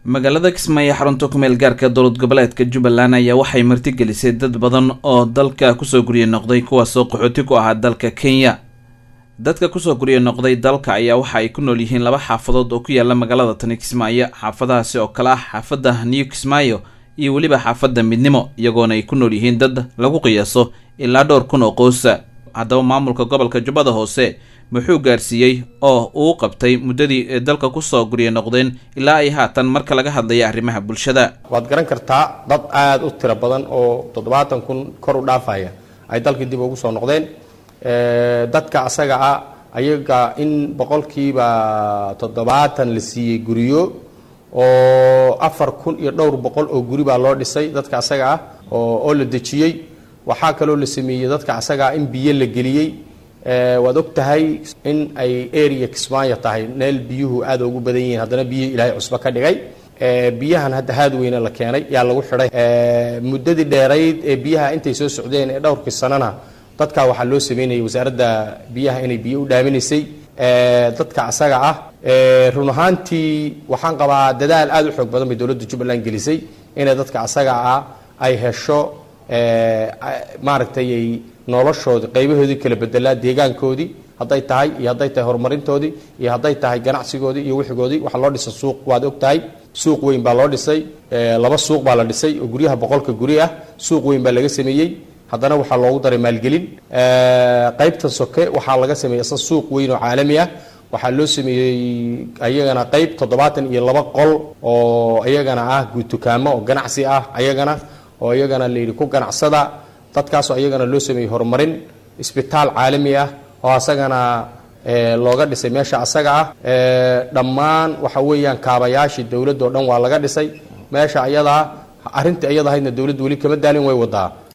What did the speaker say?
magaalada kismaayo xarunta ku meel gaarka dowlad goboleedka jubbaland ayaa waxay martigelisay dad badan oo dalka kusoo gurye noqday kuwaasoo qaxooti ku ahaa dalka kenya dadka kusoo gurye noqday dalka ayaa waxa ay ku nool yihiin laba xaafadood oo ku yaala magaalada tani kismaayo xaafadahaasi oo kale ah xaafadda new kismaayo iyo weliba xaafadda midnimo iyagoona ay ku nool yihiin dad lagu qiyaaso ilaa dhowr kun oo qoosa haddaba maamulka gobolka jubbada hoose muxuu gaarsiiyey oo uu qabtay muddadii ay dalka kusoo gurye noqdeen ilaa ay haatan marka laga hadlaya arrimaha bulshada waad garan kartaa dad aada u tiro badan oo toddobaatan kun kor u dhaafaya ay dalkii dib ugu soo noqdeen dadka asaga ah ayaga in boqolkiiba toddobaatan la siiyey guryo oo afar kun iyo dhowr boqol oo guri baa loo dhisay dadka asaga ah oo la dejiyey waxaa kaloo la sameeyey dadka asaga ah in biyo la geliyey waad og tahay in ay area kismaayo tahay meel biyuhu aada ugu badan yihiin haddana biyihii ilaahay cusbo ka dhigay biyahan hadda haad weyne la keenay yaa lagu xidhay muddadii dheerayd ee biyaha intay soo socdeen ee dhowrkii sanana dadkaa waxaa loo sameynayay wasaaradda biyaha inay biyo u dhaaminaysay dadka asaga ah run ahaantii waxaan qabaa dadaal aada u xoog badan bay dowladda jubbaland gelisay inay dadka asaga ah ay hesho maaragtay ay noloshoodii qaybahoodii kala bedelaa deegaankoodii hadday tahay iyo hadday tahay horumarintoodii iyo hadday tahay ganacsigoodii iyo wixigoodii waxaa loo dhisay suuq waad og tahay suuq weyn baa loo dhisay laba suuq baa la dhisay oo guryaha boqolka guri ah suuq weyn baa laga sameeyey haddana waxaa loogu daray maalgelin qaybtan soke waxaa laga sameeyey isa suuq weyn oo caalami ah waxaa loo sameeyey ayagana qayb toddobaatan iyo laba qol oo iyagana ah dukaamo oo ganacsi ah ayagana oo iyagana layidhi ku ganacsada dadkaasoo ayagana loo sameeyey horumarin isbitaal caalami ah oo asagana looga dhisay meesha asaga ah dhammaan waxa weeyaan kaabayaashii dowladda o dhan waa laga dhisay meesha ayadaa arrintii iyada ahaydna dowladdu weli kama daalin way wadaa